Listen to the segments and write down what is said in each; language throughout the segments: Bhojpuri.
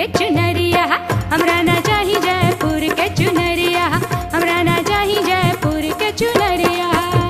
चुनरिया हमरा ना चाही जयपुर के चुनरिया हमरा ना चाही जयपुर के चुनरिया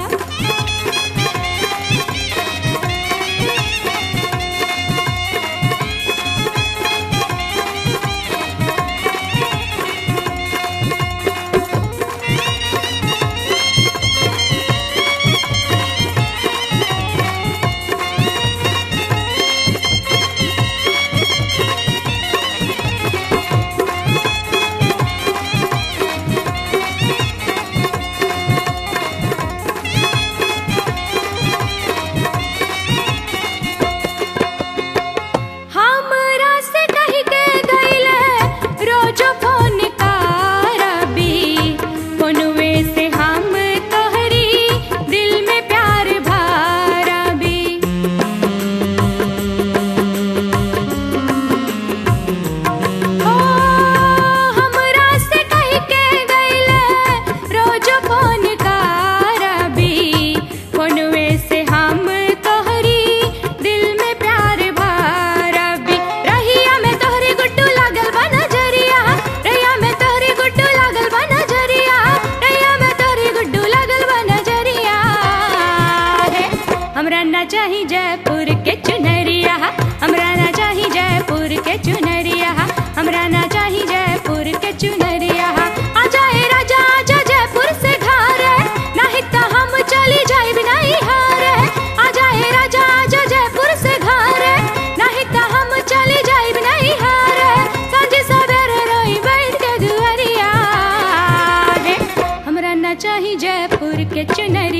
हमरा से कह के गईले रोज फोन करबी फोनवे से हम तोहरी दिल में प्यार भरबी ओ हमरा से कह के गईले रोज फोन करबी फोनवे से हम तोहरी दिल में प्यार भरबी रहिया में तोहरी गुड्डू लागल बा नजरिया रहिया में तोहरी गुड्डू लागल बा नजरिया रहिया में तोहरी गुड्डू लागल बा नजरिया हे हमरा ना चाही जयपुर के चुनरिया हमरा ना चाही जयपुर के चुनरिया हमरा ना चाही जयपुर के चुनरिया आ जाए राजा आजा जयपुर से घर नहीं तो हम चली जाए नहीं हार आ जाए राजा आजा जयपुर से घर नहीं तो हम चली जाए नहीं हार सांझ सवेरे रोई बैठ के दुआरिया रे हमरा ना चाही जयपुर के चुनरिया